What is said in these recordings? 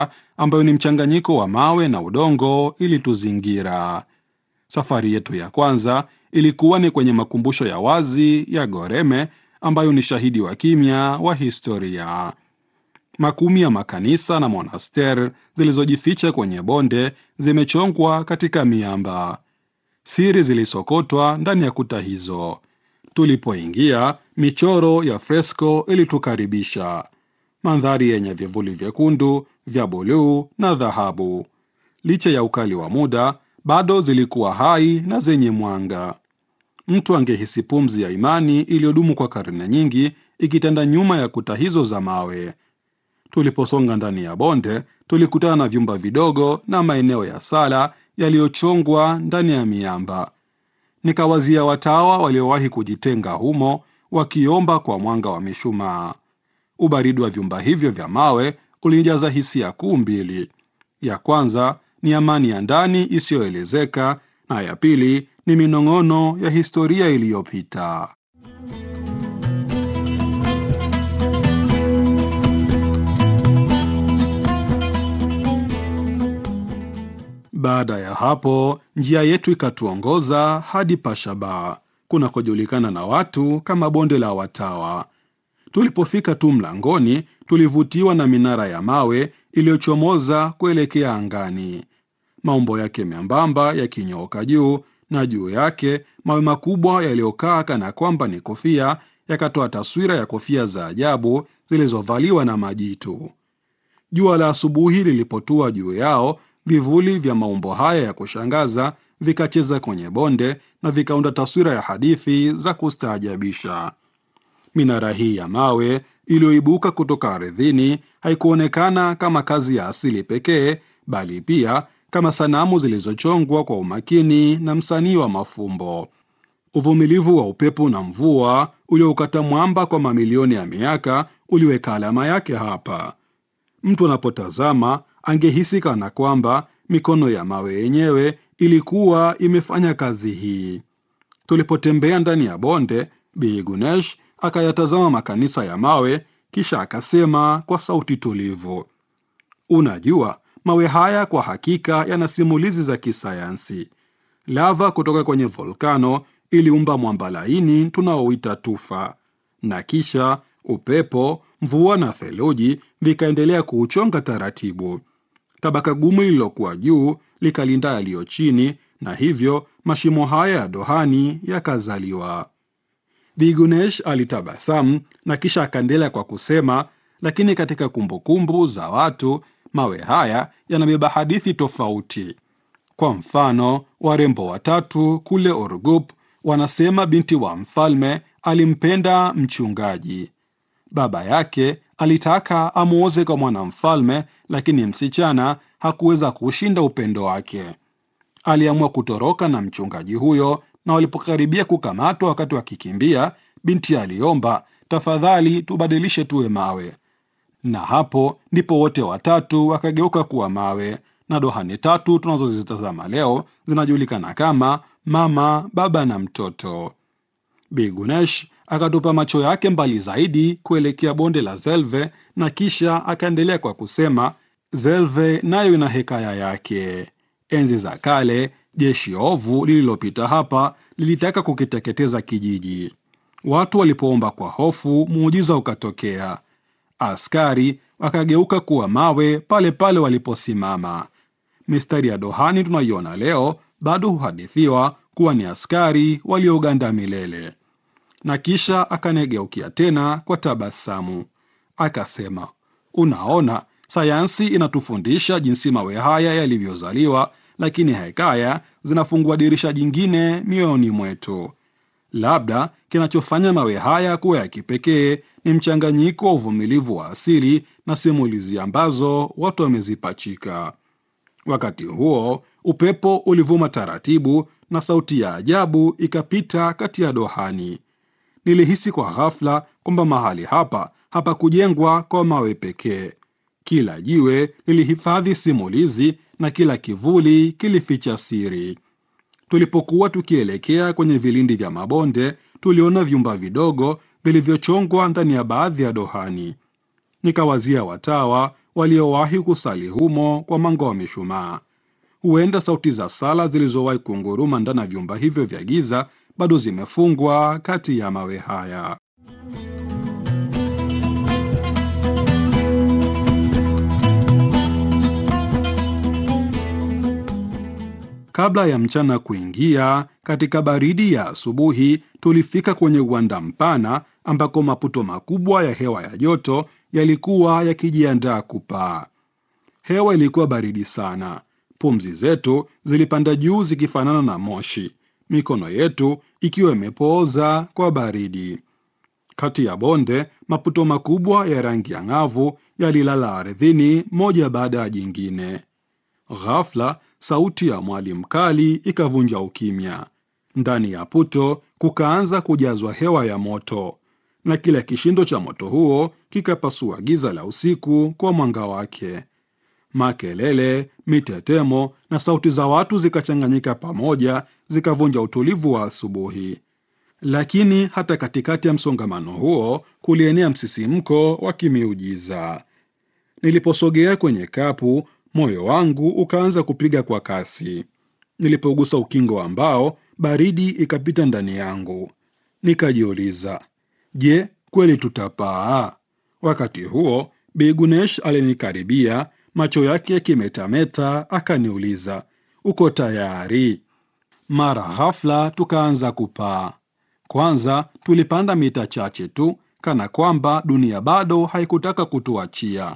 ambayo ni mchanganyiko wa mawe na udongo ilituzingira. Safari yetu ya kwanza ilikuwa ni kwenye makumbusho ya wazi ya Goreme ambayo ni shahidi wa kimya wa historia. Makumi ya makanisa na monaster zilizojificha kwenye bonde zimechongwa katika miamba. Siri zilisokotwa ndani ya kuta hizo. Tulipoingia, michoro ya fresko ilitukaribisha, mandhari yenye vivuli vyekundu, vya buluu na dhahabu. Licha ya ukali wa muda, bado zilikuwa hai na zenye mwanga. Mtu angehisi pumzi ya imani iliyodumu kwa karne nyingi ikitanda nyuma ya kuta hizo za mawe. Tuliposonga ndani ya bonde, tulikutana na vyumba vidogo na maeneo ya sala yaliyochongwa ndani ya miamba. Nikawazia watawa waliowahi kujitenga humo wakiomba kwa mwanga wa mishumaa. Ubaridi wa vyumba hivyo vya mawe ulinijaza hisia kuu mbili. Ya kwanza ni amani ya ndani isiyoelezeka, na ya pili ni minong'ono ya historia iliyopita. Baada ya hapo, njia yetu ikatuongoza hadi Pashaba kunakojulikana na watu kama bonde la watawa. Tulipofika tu mlangoni, tulivutiwa na minara ya mawe iliyochomoza kuelekea angani, maumbo yake membamba yakinyooka juu, na juu yake mawe makubwa yaliyokaa kana kwamba ni kofia yakatoa taswira ya kofia za ajabu zilizovaliwa na majitu. Jua la asubuhi lilipotua juu yao, vivuli vya maumbo haya ya kushangaza vikacheza kwenye bonde na vikaunda taswira ya hadithi za kustaajabisha. Minara hii ya mawe iliyoibuka kutoka ardhini haikuonekana kama kazi ya asili pekee, bali pia kama sanamu zilizochongwa kwa umakini na msanii wa mafumbo. Uvumilivu wa upepo na mvua ulioukata mwamba kwa mamilioni ya miaka uliweka alama yake hapa. Mtu anapotazama angehisi kana kwamba mikono ya mawe yenyewe ilikuwa imefanya kazi hii. Tulipotembea ndani ya bonde, Bi Gunesh akayatazama makanisa ya mawe, kisha akasema kwa sauti tulivu, unajua, mawe haya kwa hakika yana simulizi za kisayansi. Lava kutoka kwenye volkano iliumba mwamba laini tunaoita tufa, na kisha upepo, mvua na theluji vikaendelea kuuchonga taratibu. Tabaka gumu lililokuwa juu likalinda yaliyo chini, na hivyo mashimo haya ya dohani yakazaliwa. Bigunesh alitabasamu na kisha akaendelea kwa kusema, lakini katika kumbukumbu za watu mawe haya yanabeba hadithi tofauti. Kwa mfano, warembo watatu kule Orgup wanasema binti wa mfalme alimpenda mchungaji. Baba yake alitaka amwoze kwa mwanamfalme, lakini msichana hakuweza kushinda upendo wake. Aliamua kutoroka na mchungaji huyo, na walipokaribia kukamatwa wakati wakikimbia, binti aliomba, tafadhali tubadilishe tuwe mawe. Na hapo ndipo wote watatu wakageuka kuwa mawe, na dohani tatu tunazozitazama leo zinajulikana kama mama, baba na mtoto. Bigunesh akatupa macho yake mbali zaidi kuelekea bonde la Zelve na kisha akaendelea kwa kusema, Zelve nayo ina hekaya yake. Enzi za kale, jeshi ovu lililopita hapa lilitaka kukiteketeza kijiji. Watu walipoomba kwa hofu, muujiza ukatokea. Askari wakageuka kuwa mawe pale pale waliposimama. Mistari ya dohani tunaiona leo bado huhadithiwa kuwa ni askari walioganda milele. Na kisha akanegeukia tena kwa tabasamu, akasema, unaona, sayansi inatufundisha jinsi mawe haya yalivyozaliwa, lakini hekaya zinafungua dirisha jingine mioyoni mwetu. Labda kinachofanya mawe haya kuwa ya kipekee ni mchanganyiko wa uvumilivu wa asili na simulizi ambazo watu wamezipachika. Wakati huo upepo ulivuma taratibu na sauti ya ajabu ikapita kati ya dohani. Nilihisi kwa ghafla kwamba mahali hapa hapakujengwa kwa mawe pekee. Kila jiwe lilihifadhi simulizi na kila kivuli kilificha siri. Tulipokuwa tukielekea kwenye vilindi vya mabonde, tuliona vyumba vidogo vilivyochongwa ndani ya baadhi ya dohani. Nikawazia watawa waliowahi kusali humo kwa mwanga wa mishumaa. Huenda sauti za sala zilizowahi kunguruma ndani ya vyumba hivyo vya giza bado zimefungwa kati ya mawe haya. Kabla ya mchana kuingia, katika baridi ya asubuhi, tulifika kwenye uwanda mpana ambako maputo makubwa ya hewa ya joto yalikuwa yakijiandaa kupaa. Hewa ilikuwa baridi sana, pumzi zetu zilipanda juu zikifanana na moshi, mikono yetu ikiwa imepooza kwa baridi. Kati ya bonde, maputo makubwa ya rangi ya ng'avu yalilala ardhini moja baada ya jingine. Ghafla sauti ya mwali mkali ikavunja ukimya. Ndani ya puto kukaanza kujazwa hewa ya moto, na kila kishindo cha moto huo kikapasua giza la usiku kwa mwanga wake. Makelele, mitetemo na sauti za watu zikachanganyika pamoja, zikavunja utulivu wa asubuhi. Lakini hata katikati ya msongamano huo kulienea msisimko wa kimiujiza. Niliposogea kwenye kapu, moyo wangu ukaanza kupiga kwa kasi. Nilipogusa ukingo wa mbao, baridi ikapita ndani yangu. Nikajiuliza, je, kweli tutapaa? Wakati huo Bi Gunesh alinikaribia, macho yake yakimetameta, akaniuliza, uko tayari? Mara ghafla tukaanza kupaa. Kwanza tulipanda mita chache tu, kana kwamba dunia bado haikutaka kutuachia,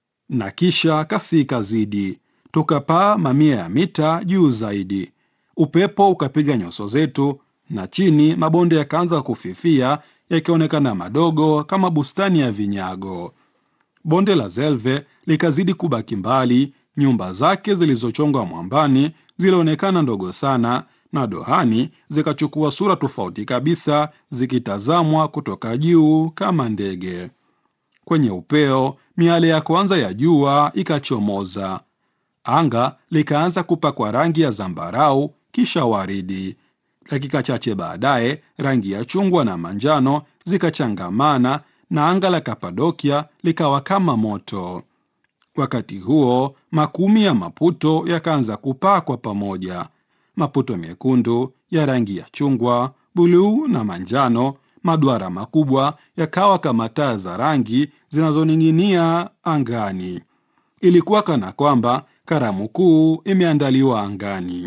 na kisha kasi ikazidi, tukapaa mamia ya mita juu zaidi. Upepo ukapiga nyuso zetu, na chini mabonde yakaanza kufifia, yakionekana madogo kama bustani ya vinyago. Bonde la Zelve likazidi kubaki mbali, nyumba zake zilizochongwa mwambani zilionekana ndogo sana, na dohani zikachukua sura tofauti kabisa, zikitazamwa kutoka juu kama ndege. Kwenye upeo, miale ya kwanza ya jua ikachomoza. Anga likaanza kupakwa rangi ya zambarau, kisha waridi. Dakika chache baadaye, rangi ya chungwa na manjano zikachangamana na anga la Kapadokia likawa kama moto. Wakati huo makumi ya maputo yakaanza kupaa kwa pamoja, maputo mekundu ya rangi ya chungwa, buluu na manjano. Maduara makubwa yakawa kama taa za rangi zinazoning'inia angani. Ilikuwa kana kwamba karamu kuu imeandaliwa angani.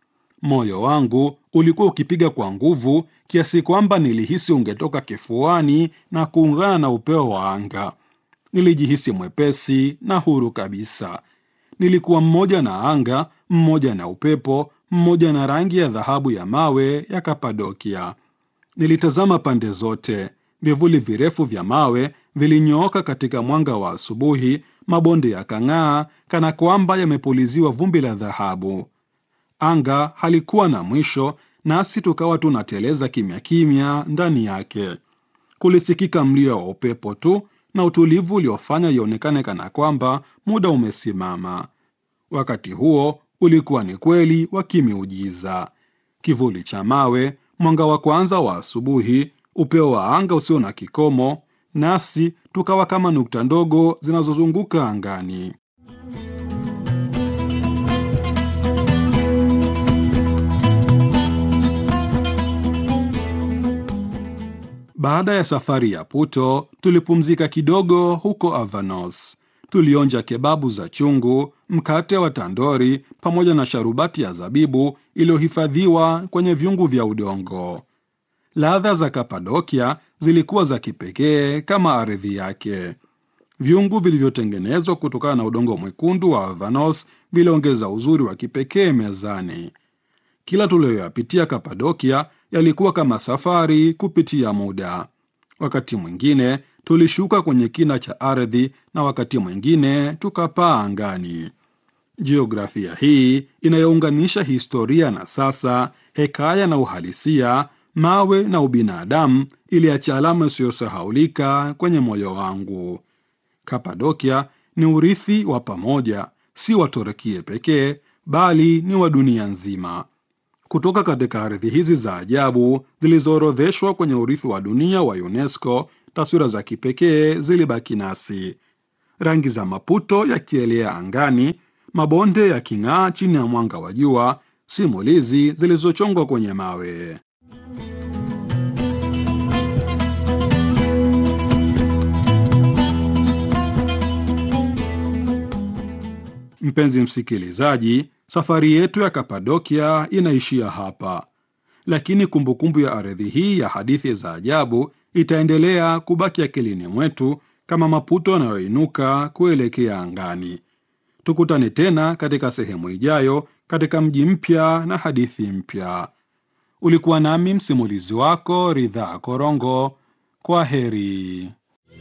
Moyo wangu ulikuwa ukipiga kwa nguvu kiasi kwamba nilihisi ungetoka kifuani na kuungana na upeo wa anga. Nilijihisi mwepesi na huru kabisa. Nilikuwa mmoja na anga, mmoja na upepo, mmoja na rangi ya dhahabu ya mawe ya Kapadokia. Nilitazama pande zote. Vivuli virefu vya mawe vilinyooka katika mwanga wa asubuhi, mabonde yakang'aa kana kwamba yamepuliziwa vumbi la dhahabu. Anga halikuwa na mwisho, nasi tukawa tunateleza kimya kimya ndani yake. Kulisikika mlio wa upepo tu na utulivu uliofanya ionekane kana kwamba muda umesimama. Wakati huo ulikuwa ni kweli wa kimiujiza: kivuli cha mawe, mwanga wa kwanza wa asubuhi, upeo wa anga usio na kikomo, nasi tukawa kama nukta ndogo zinazozunguka angani. Baada ya safari ya Puto, tulipumzika kidogo huko Avanos. Tulionja kebabu za chungu, mkate wa tandori pamoja na sharubati ya zabibu iliyohifadhiwa kwenye vyungu vya udongo. Ladha za Kapadokia zilikuwa za kipekee kama ardhi yake. Vyungu vilivyotengenezwa kutokana na udongo mwekundu wa Avanos viliongeza uzuri wa kipekee mezani. Kila tuliyoyapitia Kapadokia yalikuwa kama safari kupitia muda. Wakati mwingine tulishuka kwenye kina cha ardhi na wakati mwingine tukapaa angani. Jiografia hii inayounganisha historia na sasa, hekaya na uhalisia, mawe na ubinadamu, iliacha alama isiyosahaulika kwenye moyo wangu. Kapadokia ni urithi wa pamoja, si wa Turkia pekee, bali ni wa dunia nzima. Kutoka katika ardhi hizi za ajabu zilizoorodheshwa kwenye urithi wa dunia wa UNESCO, taswira za kipekee zilibaki nasi. rangi za Maputo yakielea angani, mabonde yaking'aa chini ya mwanga wa jua, simulizi zilizochongwa kwenye mawe. Mpenzi msikilizaji, safari yetu ya Kapadokia inaishia hapa, lakini kumbukumbu ya ardhi hii ya hadithi za ajabu itaendelea kubaki akilini mwetu kama Maputo yanayoinuka kuelekea angani. Tukutane tena katika sehemu ijayo, katika mji mpya na hadithi mpya. Ulikuwa nami msimulizi wako Ridhaa Korongo. Kwa heri.